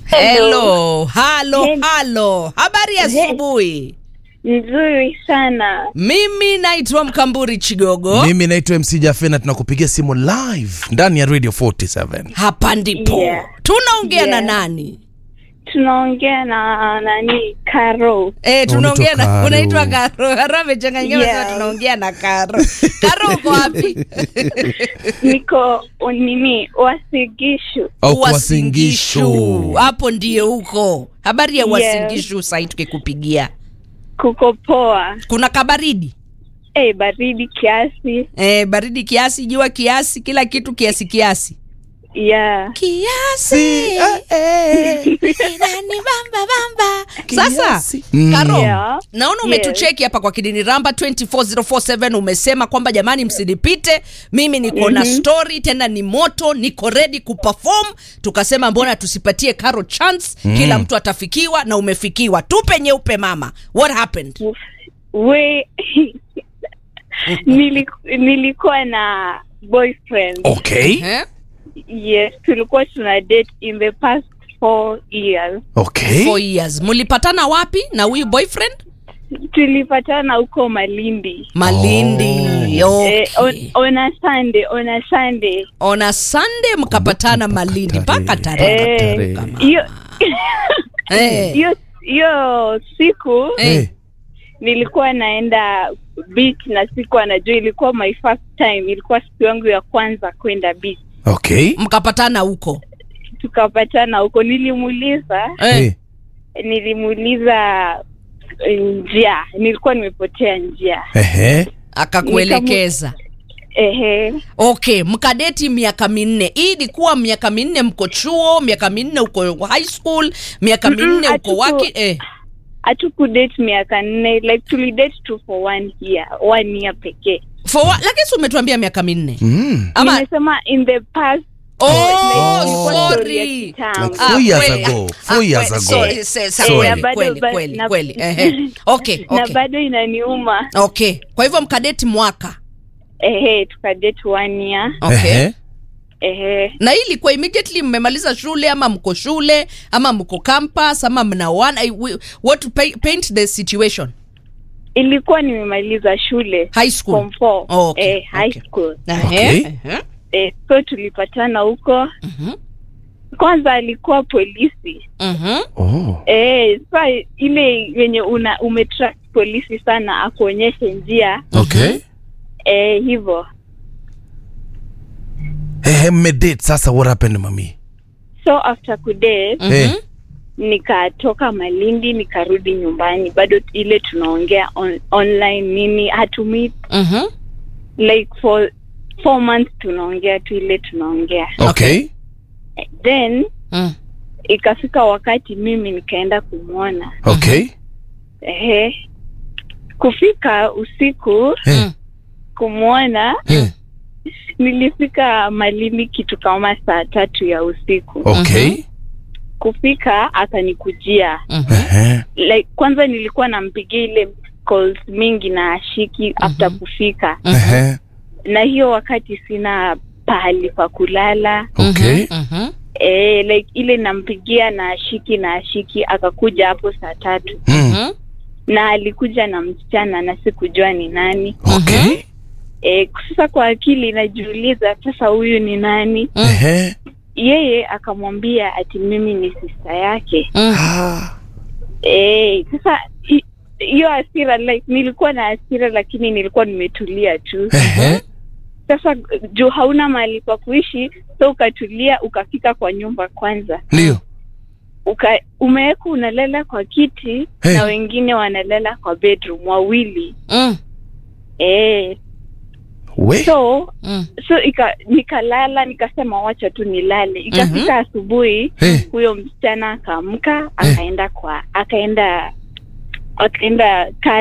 Hello, halo, Hello. halo. Habari ya asubuhi. Nzuri sana. Mimi naitwa Mkamburi Chigogo. Mimi naitwa MC Jafena, tunakupigia simu live ndani ya Radio 47. Hapa ndipo Yeah. tunaongea na Yeah. nani? Tunaongea na nani? Karo. Eh, tunaongea Unaitwa na Karo. unaitwa Karo. Karo amechanganyika Yeah. yeah. tunaongea na Karo. Karo uko wapi? Niko o- nini? Wasigishu. Au Wasingishu. Hapo ndiye huko. Habari ya Yes. Wasingishu sasa tukikupigia. Kuko poa. Kuna kabaridi? Eh, baridi kiasi. Eh, baridi kiasi, jua kiasi, kila kitu kiasi kiasi. Yeah. Kiasi. Inani bamba bamba. Sasa Kiasi. Mm. Karo, Yeah. naona umetucheki hapa kwa Kidini Ramba 24047 umesema kwamba jamani, msinipite mimi niko na story tena ni moto, niko ready kuperform. Tukasema mbona tusipatie Karo chance, kila mtu atafikiwa na umefikiwa. Tupe nyeupe mama, what happened? We Niliku- nilikuwa na boyfriend. Okay. Eh? Yes, tulikuwa tuna date in the past four years. Okay. Four years. Mulipatana wapi na huyu boyfriend? Tulipatana huko Malindi. Malindi. Okay. Eh, on, on a Sunday, on a Sunday. on a Sunday mkapatana Malindi mpaka tarehe. tarehe. Eh, hiyo Eh. hiyo hiyo siku Eh. nilikuwa naenda beach na siku anajua ilikuwa my first time ilikuwa siku yangu ya kwanza kwenda beach Okay. mkapatana huko tukapatana huko nilimuuliza eh. Eh. nilimuuliza eh, njia nilikuwa nimepotea njia Ehe. akakuelekeza ehe okay mkadeti miaka minne hii ilikuwa miaka minne mko chuo miaka minne uko high school miaka Mm-mm, minne uko hatuku- waki eh. hatukudate miaka nne like tulidate tu for one year one year pekee For what? lakini si umetuambia miaka minne Mm. ama nimesema in the past oh, ilikuwa story ya sorry kitambo. Like four years kweli. ago. Ah, Four years kweli. ago. Sorry, se- sa- Sorry. kweli, Na bado- kweli, ba- kweli, na- kweli. Ehe. Okay, na okay. bado inaniuma okay kwa hivyo mkadeti mwaka ehe tukadate one year okay Ehe. ehe na hii ilikuwa immediately mmemaliza shule ama mko shule ama mko campus ama mnaoana I- we- what to pay, paint the situation ilikuwa nimemaliza shule high school form four Oh, okay, eh, high okay. school Okay. Ehe, ehe. eh, so tulipatana huko Mhm, kwanza alikuwa polisi mhm. Oh. eh, sa ile yenye una umetrack polisi sana akuonyeshe njia Okay. eh, hivyo Ehe, mmedate sasa what happened mami? so after kudate Mhm. Eh. nikatoka malindi nikarudi nyumbani bado ile tunaongea on, online nini hatumii Mhm. like for four months tunaongea tu ile tunaongea Okay. then Mm. ikafika wakati mimi nikaenda kumwona Okay. ehe kufika usiku Eh. kumwona Eh. nilifika malindi kitu kama saa tatu ya usiku Okay. kufika akanikujia Mhm. Ehe. like kwanza nilikuwa nampigia ile calls mingi na ashiki after kufika Ehe. na hiyo wakati sina pahali pa kulala Okay. Mhm. e, like ile nampigia na ashiki na ashiki akakuja hapo saa tatu Mm. Mhm. na alikuja na msichana na sikujua ni nani Okay. e, sasa kwa akili najiuliza sasa huyu ni nani Ehe. yeye akamwambia ati mimi ni sista yake Mm. Ah. e, sasa hi- hiyo hasira like nilikuwa na hasira lakini nilikuwa nimetulia tu Ehe. sasa juu hauna mahali pa kuishi so ukatulia ukafika kwa nyumba kwanza Ndio. uka umeweka unalala kwa kiti Hey. na wengine wanalala kwa bedroom wawili Mm. e, We. so Mm. so ika, nikalala nikasema wacha tu nilale ikafika asubuhi Eh. huyo msichana akaamka akaenda kwa akaenda akaenda